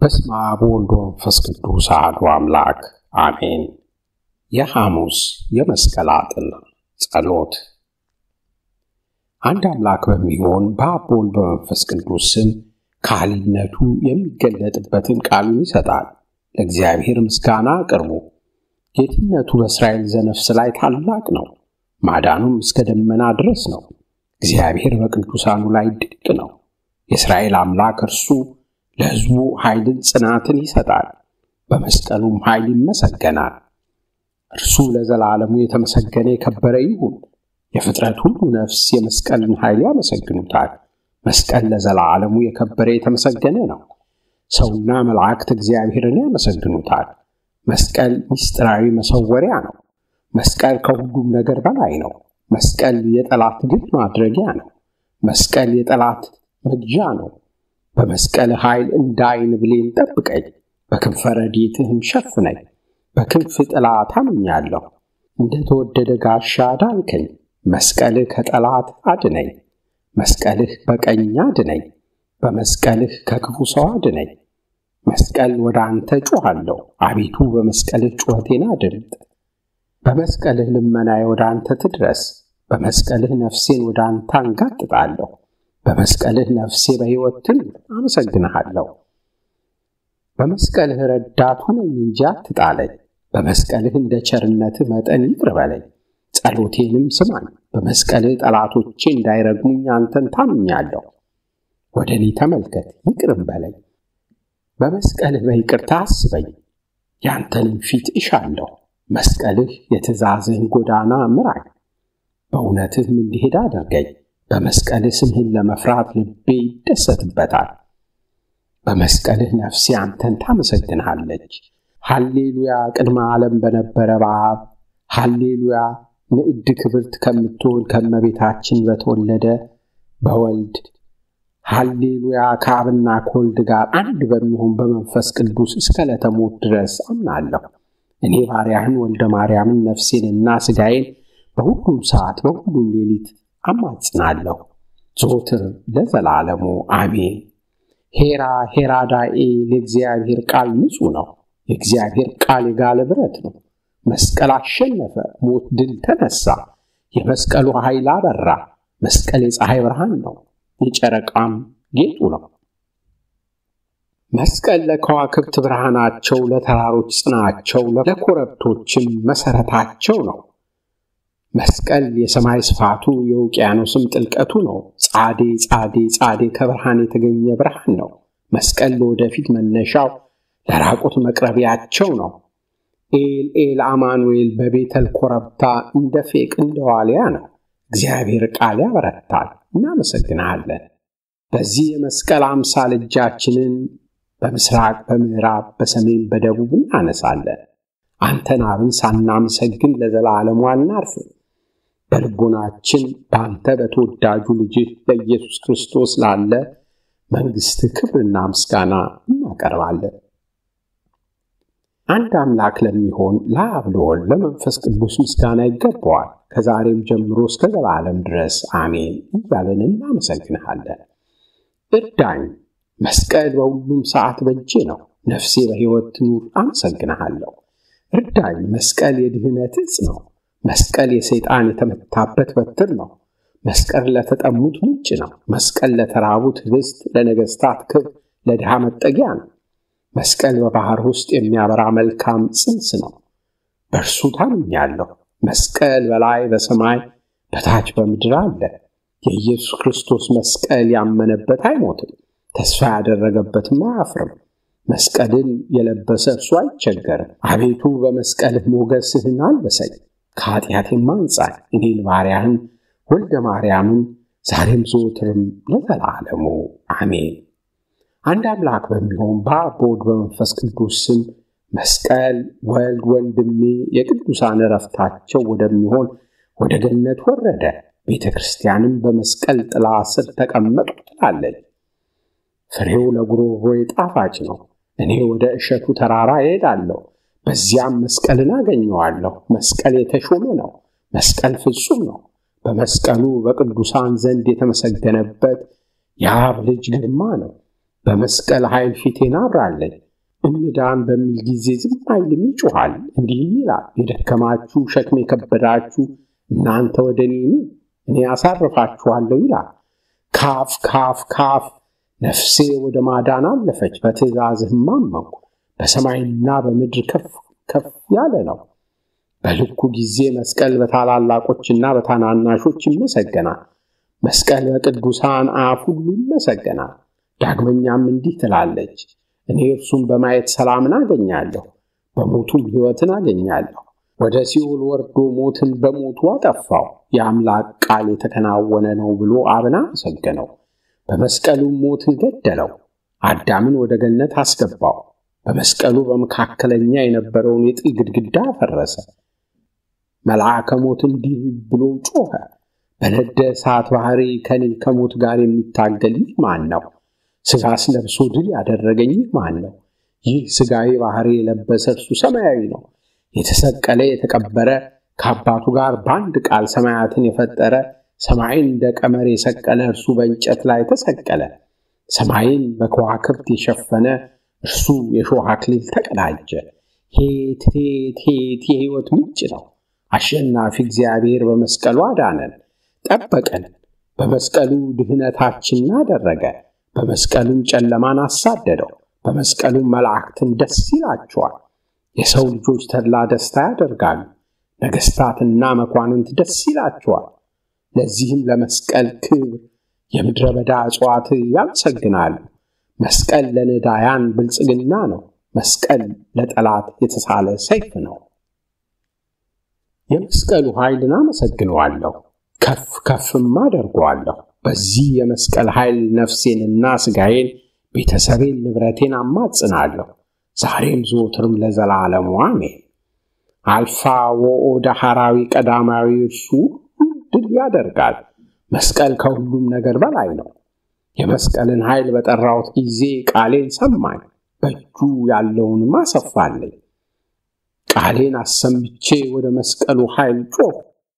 በስመ አብ ወወልድ ወመንፈስ ቅዱስ አሐዱ አምላክ አሜን። የሐሙስ የመስቀል አጥር ጸሎት። አንድ አምላክ በሚሆን በአብ በወልድ በመንፈስ ቅዱስ ስም ካህሊነቱ የሚገለጥበትን ቃሉን ይሰጣል። ለእግዚአብሔር ምስጋና አቅርቡ። ጌትነቱ በእስራኤል ዘነፍስ ላይ ታላቅ ነው፣ ማዳኑም እስከ ደመና ድረስ ነው። እግዚአብሔር በቅዱሳኑ ላይ ድንቅ ነው። የእስራኤል አምላክ እርሱ ለሕዝቡ ኃይልን ጽናትን ይሰጣል፣ በመስቀሉም ኃይል ይመሰገናል። እርሱ ለዘላለሙ የተመሰገነ የከበረ ይሁን። የፍጥረት ሁሉ ነፍስ የመስቀልን ኃይል ያመሰግኑታል። መስቀል ለዘላለሙ የከበረ የተመሰገነ ነው። ሰውና መላእክት እግዚአብሔርን ያመሰግኑታል። መስቀል ምስጢራዊ መሰወሪያ ነው። መስቀል ከሁሉም ነገር በላይ ነው። መስቀል የጠላት ድል ማድረጊያ ነው። መስቀል የጠላት መግዣ ነው። በመስቀል ኃይል እንደ ዓይን ብሌን ጠብቀኝ፣ በክንፈ ረድኤትህም ሸፍነኝ። በክንፍ ጥላ ታምኛለሁ፣ እንደ ተወደደ ጋሻ ዳንከኝ። መስቀልህ ከጠላት አድነኝ፣ መስቀልህ በቀኝ አድነኝ፣ በመስቀልህ ከክፉ ሰው አድነኝ። መስቀል ወደ አንተ ጮኻለሁ፣ አቤቱ በመስቀልህ ጩኸቴን አድምጥ። በመስቀልህ ልመናዬ ወደ አንተ ትድረስ፣ በመስቀልህ ነፍሴን ወደ አንተ አንጋጥጣለሁ። በመስቀልህ ነፍሴ በሕይወት ትኑር፣ አመሰግንሃለሁ። በመስቀልህ ረዳት ሁነኝ እንጂ አትጣለኝ። በመስቀልህ እንደ ቸርነትህ መጠን ይቅር በለኝ፣ ጸሎቴንም ስማኝ። በመስቀልህ ጠላቶቼ እንዳይረግሙኝ አንተን ታምኛለሁ። ወደ እኔ ተመልከት፣ ይቅርም በለኝ። በመስቀልህ በይቅርታ አስበኝ፣ ያንተንም ፊት እሻለሁ። መስቀልህ የትእዛዝህን ጎዳና ምራኝ፣ በእውነትህም እንዲሄድ አድርገኝ። በመስቀልህ ስምህን ለመፍራት ልቤ ይደሰትበታል። በመስቀልህ ነፍሴ አንተን ታመሰግንሃለች። ሃሌሉያ ቅድመ ዓለም በነበረ በአብ ሃሌሉያ ንዕድ ክብርት ከምትሆን ከመቤታችን በተወለደ በወልድ ሃሌሉያ ከአብና ከወልድ ጋር አንድ በሚሆን በመንፈስ ቅዱስ እስከ ለተሞት ድረስ አምናለሁ። እኔ ባሪያህን ወልደ ማርያምን ነፍሴንና ሥጋዬን በሁሉም ሰዓት በሁሉም ሌሊት አማጽናለሁ ዘወትር ለዘላለሙ አሜን። ሄራ ሄራዳኤ ለእግዚአብሔር ቃል ንጹሕ ነው። የእግዚአብሔር ቃል የጋለ ብረት ነው። መስቀል አሸነፈ፣ ሞት ድል ተነሳ። የመስቀሉ ኃይል አበራ። መስቀል የፀሐይ ብርሃን ነው፣ የጨረቃም ጌጡ ነው። መስቀል ለከዋክብት ብርሃናቸው፣ ለተራሮች ጽናቸው፣ ለኮረብቶችም መሠረታቸው ነው። መስቀል የሰማይ ስፋቱ የውቅያኖስም ጥልቀቱ ነው። ጻዴ ጻዴ ጻዴ ከብርሃን የተገኘ ብርሃን ነው። መስቀል ለወደፊት መነሻው ለራቁት መቅረቢያቸው ነው። ኤል ኤል አማኑኤል በቤተል ኮረብታ እንደ ፌቅ እንደ ዋልያ ነው። እግዚአብሔር ቃል ያበረታል። እናመሰግናለን። በዚህ የመስቀል አምሳል እጃችንን በምስራቅ በምዕራብ በሰሜን በደቡብ እናነሳለን። አንተን አብን ሳናመሰግን ለዘላለሙ አናርፍም። በልቦናችን በአንተ በተወዳጁ ልጅህ በኢየሱስ ክርስቶስ ላለ መንግሥትህ ክብርና ምስጋና እናቀርባለን። አንድ አምላክ ለሚሆን ለአብ ለወልድ ለመንፈስ ቅዱስ ምስጋና ይገባዋል፣ ከዛሬም ጀምሮ እስከ ዘላለም ድረስ አሜን እያለን እናመሰግንሃለን። እርዳኝ። መስቀል በሁሉም ሰዓት በእጄ ነው። ነፍሴ በሕይወት ትኑር፣ አመሰግንሃለሁ። እርዳኝ። መስቀል የድህነት ዕፅ ነው። መስቀል የሰይጣን የተመታበት በትር ነው። መስቀል ለተጠሙት ምንጭ ነው። መስቀል ለተራቡት ኅብስት፣ ለነገሥታት ክብር፣ ለድሃ መጠጊያ ነው። መስቀል በባሕር ውስጥ የሚያበራ መልካም ጽንስ ነው። በእርሱ ታምኛለሁ። መስቀል በላይ በሰማይ በታች በምድር አለ። የኢየሱስ ክርስቶስ መስቀል ያመነበት አይሞትም፣ ተስፋ ያደረገበትም አያፍርም። መስቀልን የለበሰ እርሱ አይቸገርም። አቤቱ በመስቀልህ ሞገስህን አልበሰኝ፣ ከኃጢአቴም አንጻኝ። እኔን ባሪያህን ወልደ ማርያምን ዛሬም ዘወትርም ለዘላለሙ አሜን። አንድ አምላክ በሚሆን በአብ በወልድ በመንፈስ ቅዱስ ስም መስቀል ወልድ ወንድሜ የቅዱሳን ዕረፍታቸው ወደሚሆን ወደ ገነት ወረደ። ቤተ ክርስቲያንም በመስቀል ጥላ ስር ተቀመጡ ትላለች። ፍሬው ለጉሮሮዬ ጣፋጭ ነው። እኔ ወደ እሸቱ ተራራ እሄዳለሁ፣ በዚያም መስቀልን አገኘዋለሁ። መስቀል የተሾመ ነው። መስቀል ፍጹም ነው። በመስቀሉ በቅዱሳን ዘንድ የተመሰገነበት የአብ ልጅ ግርማ ነው። በመስቀል ኃይል ፊቴን አብራለኝ። እንዳን በሚል ጊዜ ዝም አይልም፣ ይጮኋል፣ እንዲህም ይላል፣ የደከማችሁ ሸክም የከበዳችሁ እናንተ ወደ እኔ ኑ፣ እኔ አሳርፋችኋለሁ ይላል። ካፍ ካፍ ካፍ ነፍሴ ወደ ማዳን አለፈች፣ በትእዛዝህም አመንኩ። በሰማይና በምድር ከፍ ከፍ ያለ ነው። በልኩ ጊዜ መስቀል በታላላቆችና በታናናሾች ይመሰገናል። መስቀል በቅዱሳን አፍ ሁሉ ይመሰገናል። ዳግመኛም እንዲህ ትላለች፣ እኔ እርሱን በማየት ሰላምን አገኛለሁ፣ በሞቱም ሕይወትን አገኛለሁ። ወደ ሲኦል ወርዶ ሞትን በሞቱ አጠፋው። የአምላክ ቃል የተከናወነ ነው ብሎ አብን አመሰገነው። በመስቀሉም ሞትን ገደለው፣ አዳምን ወደ ገነት አስገባው። በመስቀሉ በመካከለኛ የነበረውን የጥል ግድግዳ አፈረሰ። መልአከ ሞት እንዲህ ብሎ ጮኸ፣ በነደ እሳት ባሕሪ ከኔ ከሞት ጋር የሚታገል ይህ ማን ነው? ሥጋስ ለብሶ ድል ያደረገኝ ይህ ማን ነው? ይህ ሥጋዊ ባሕሪ የለበሰ እርሱ ሰማያዊ ነው። የተሰቀለ የተቀበረ ከአባቱ ጋር በአንድ ቃል ሰማያትን የፈጠረ ሰማይን እንደ ቀመር የሰቀለ እርሱ በእንጨት ላይ ተሰቀለ። ሰማይን በከዋክብት የሸፈነ እርሱ የሾህ አክሊል ተቀዳጀ። ሄት ሄት ሄት የሕይወት ምንጭ ነው። አሸናፊ እግዚአብሔር በመስቀሉ አዳነን፣ ጠበቀን። በመስቀሉ ድህነታችንን አደረገ። በመስቀሉም ጨለማን አሳደደው። በመስቀሉም መላእክትን ደስ ይላቸዋል። የሰው ልጆች ተድላ ደስታ ያደርጋሉ። ነገሥታትና መኳንንት ደስ ይላቸዋል። ለዚህም ለመስቀል ክብር የምድረ በዳ እጽዋት ያመሰግናሉ። መስቀል ለነዳያን ብልጽግና ነው። መስቀል ለጠላት የተሳለ ሰይፍ ነው። የመስቀሉ ኃይልን አመሰግነዋለሁ፣ ከፍ ከፍም አደርገዋለሁ። በዚህ የመስቀል ኃይል ነፍሴንና ሥጋዬን፣ ቤተሰቤን፣ ንብረቴን አማጽናለሁ። ዛሬም ዘወትርም ለዘላለሙ አሜን። አልፋ ወኦ ዳህራዊ ቀዳማዊ እርሱ ድል ያደርጋል። መስቀል ከሁሉም ነገር በላይ ነው። የመስቀልን ኃይል በጠራሁት ጊዜ ቃሌን ሰማኝ፣ በእጁ ያለውንም አሰፋልኝ። ቃሌን አሰምቼ ወደ መስቀሉ ኃይል ጮኽ፣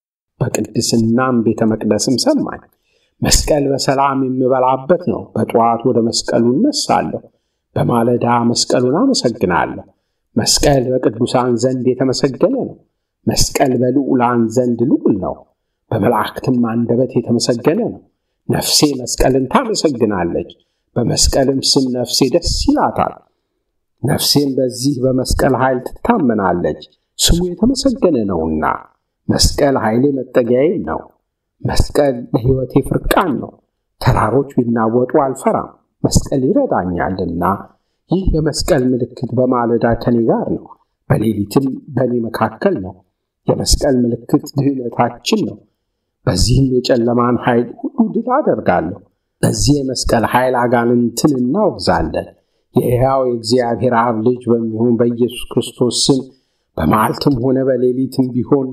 በቅድስናም ቤተ መቅደስም ሰማኝ። መስቀል በሰላም የምበላበት ነው። በጠዋት ወደ መስቀሉ እነሳለሁ፣ በማለዳ መስቀሉን አመሰግናለሁ። መስቀል በቅዱሳን ዘንድ የተመሰገነ ነው። መስቀል በልዑላን ዘንድ ልዑል ነው። በመላእክትም አንደበት የተመሰገነ ነው። ነፍሴ መስቀልን ታመሰግናለች፣ በመስቀልም ስም ነፍሴ ደስ ይላታል። ነፍሴም በዚህ በመስቀል ኃይል ትታመናለች፣ ስሙ የተመሰገነ ነውና። መስቀል ኃይሌ መጠጊያዬ ነው። መስቀል ለሕይወቴ ፍርቃን ነው። ተራሮች ቢናወጡ አልፈራም፣ መስቀል ይረዳኛልና። ይህ የመስቀል ምልክት በማለዳ ከኔ ጋር ነው፣ በሌሊትም በእኔ መካከል ነው። የመስቀል ምልክት ድህነታችን ነው። በዚህም የጨለማን ኃይል ሁሉ ድል አደርጋለሁ። በዚህ የመስቀል ኃይል አጋንንትን እናወግዛለን። የሕያው የእግዚአብሔር አብ ልጅ በሚሆን በኢየሱስ ክርስቶስ ስም በመዓልትም ሆነ በሌሊትም ቢሆን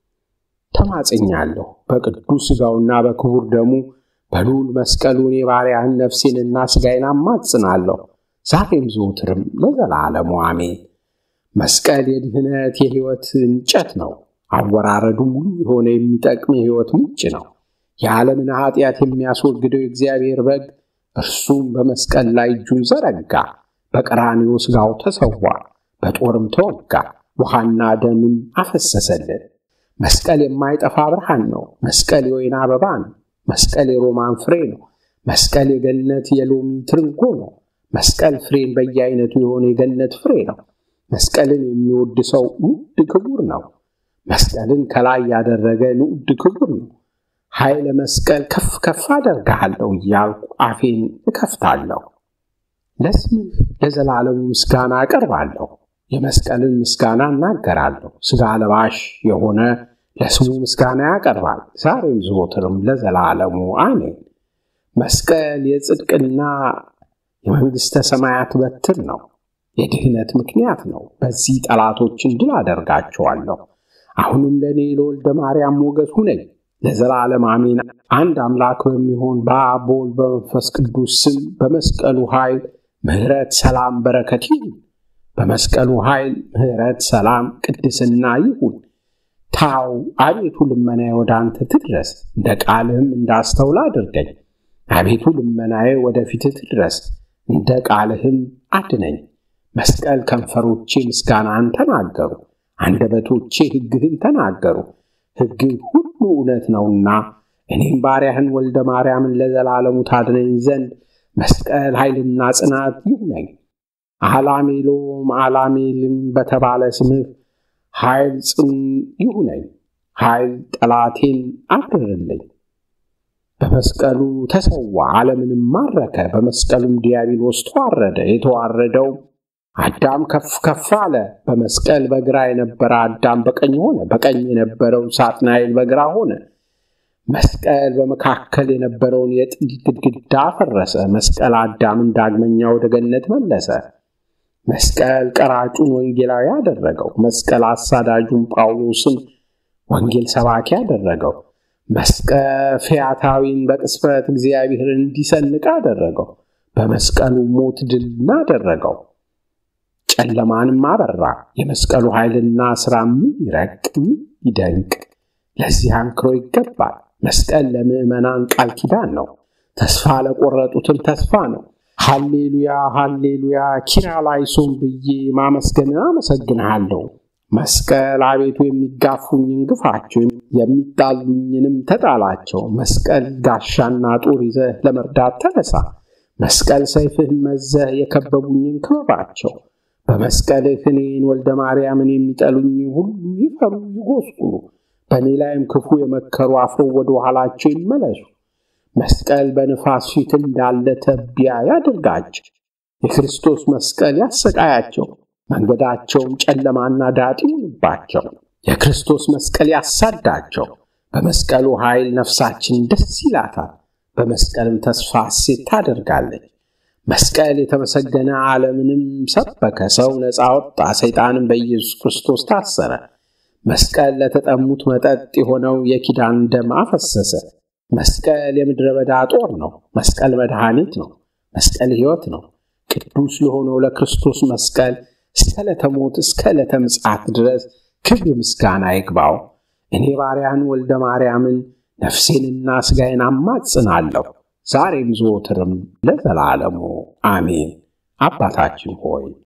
ተማጽኛለሁ። በቅዱስ ሥጋውና በክቡር ደሙ በልዑል መስቀሉን የባሪያህን ነፍሴንና ሥጋዬን አማጽናለሁ፣ ዛሬም ዘውትርም ለዘላለሙ አሜን። መስቀል የድህነት የሕይወት እንጨት ነው። አወራረዱ ሙሉ የሆነ የሚጠቅም የሕይወት ምንጭ ነው። የዓለምን ኃጢአት የሚያስወግደው የእግዚአብሔር በግ እርሱም በመስቀል ላይ እጁን ዘረጋ፣ በቀራንዮ ሥጋው ተሰዋ፣ በጦርም ተወጋ፣ ውሃና ደምም አፈሰሰልን። መስቀል የማይጠፋ ብርሃን ነው። መስቀል የወይን አበባ ነው። መስቀል የሮማን ፍሬ ነው። መስቀል የገነት የሎሚ ትርንጎ ነው። መስቀል ፍሬን በየአይነቱ የሆነ የገነት ፍሬ ነው። መስቀልን የሚወድ ሰው ንዑድ ክቡር ነው። መስቀልን ከላይ ያደረገ ንዑድ ክቡር ነው። ኃይለ መስቀል ከፍ ከፍ አደርግሃለሁ እያልኩ አፌን እከፍታለሁ። ለስምህ ለዘላለሙ ምስጋና አቀርባለሁ። የመስቀልን ምስጋና እናገራለሁ። ሥጋ ለባሽ የሆነ ለስሙ ምስጋና ያቀርባል፣ ዛሬም ዘወትርም ለዘላለሙ አሜን። መስቀል የጽድቅና የመንግሥተ ሰማያት በትር ነው። የድህነት ምክንያት ነው። በዚህ ጠላቶችን ድል አደርጋቸዋለሁ። አሁንም ለእኔ ለወልደ ማርያም ሞገስ ሁነኝ ለዘላለም አሜን። አንድ አምላክ በሚሆን በአብ በወልድ በመንፈስ ቅዱስ ስም በመስቀሉ ኃይል ምሕረት፣ ሰላም፣ በረከት ይሁን። በመስቀሉ ኃይል ምሕረት፣ ሰላም፣ ቅድስና ይሁን። ታው አቤቱ ልመናዬ ወደ አንተ ትድረስ፣ እንደ ቃልህም እንዳስተውል አድርገኝ። አቤቱ ልመናዬ ወደ ፊትህ ትድረስ፣ እንደ ቃልህም አድነኝ። መስቀል ከንፈሮቼ ምስጋናን ተናገሩ፣ አንደበቶቼ ሕግህን ተናገሩ። ሕግህ ሁሉ እውነት ነውና እኔም ባሪያህን ወልደ ማርያምን ለዘላለሙ ታድነኝ ዘንድ መስቀል ኃይልና ጽናት ይሁነኝ። አላሜሎም አላሜልም በተባለ ስምህ ኃይል ጽን ይሁነኝ። ኃይል ጠላቴን አብርርልኝ። በመስቀሉ ተሰዋ፣ ዓለምንም ማረከ። በመስቀሉም ዲያብሎስ ተዋረደ። የተዋረደው አዳም ከፍ ከፍ አለ። በመስቀል በግራ የነበረ አዳም በቀኝ ሆነ። በቀኝ የነበረው ሳጥናኤል በግራ ሆነ። መስቀል በመካከል የነበረውን የጥል ግድግዳ አፈረሰ። መስቀል አዳምን ዳግመኛ ወደ ገነት መለሰ። መስቀል ቀራጩን ወንጌላዊ አደረገው። መስቀል አሳዳጁን ጳውሎስን ወንጌል ሰባኪ አደረገው። መስቀል ፈያታዊን በቅስፈት እግዚአብሔርን እንዲሰንቅ አደረገው። በመስቀሉ ሞት ድል አደረገው፣ ጨለማንም አበራ። የመስቀሉ ኃይልና ሥራ ምን ይረቅ ምን ይደንቅ! ለዚህ አንክሮ ይገባል። መስቀል ለምዕመናን ቃል ኪዳን ነው። ተስፋ ለቆረጡትም ተስፋ ነው። ሃሌሉያ ሃሌሉያ ኪርያላይሶን ብዬ ማመስገንን አመሰግንሃለሁ። መስቀል አቤቱ የሚጋፉኝን ግፋቸው፣ የሚጣሉኝንም ተጣላቸው። መስቀል ጋሻና ጦር ይዘህ ለመርዳት ተነሳ። መስቀል ሰይፍህን መዘህ የከበቡኝን ክበባቸው። በመስቀልህ እኔን ወልደ ማርያምን የሚጠሉኝ ሁሉ ይፈሩ ይጎስቁሉ። በእኔ ላይም ክፉ የመከሩ አፍረው ወደ ኋላቸው ይመለሱ። መስቀል በንፋስ ፊት እንዳለ ተቢያ ያድርጋቸው። የክርስቶስ መስቀል ያሰቃያቸው፣ መንገዳቸውም ጨለማና ዳጥ ይሁንባቸው። የክርስቶስ መስቀል ያሳዳቸው። በመስቀሉ ኃይል ነፍሳችን ደስ ይላታል፣ በመስቀልም ተስፋ ሐሴት ታደርጋለች። መስቀል የተመሰገነ ዓለምንም ሰበከ። ሰው ነፃ ወጣ፣ ሰይጣንም በኢየሱስ ክርስቶስ ታሰረ። መስቀል ለተጠሙት መጠጥ የሆነው የኪዳን ደም አፈሰሰ። መስቀል የምድረ በዳ ጦር ነው። መስቀል መድኃኒት ነው። መስቀል ሕይወት ነው። ቅዱስ ለሆነው ለክርስቶስ መስቀል እስከ ዕለተ ሞት እስከ ዕለተ ምጽአት ድረስ ክብር ምስጋና ይግባው። እኔ ባሪያን ወልደ ማርያምን ነፍሴንና ሥጋዬን አማጽናለሁ ዛሬም ዘወትርም ለዘላለሙ አሜን። አባታችን ሆይ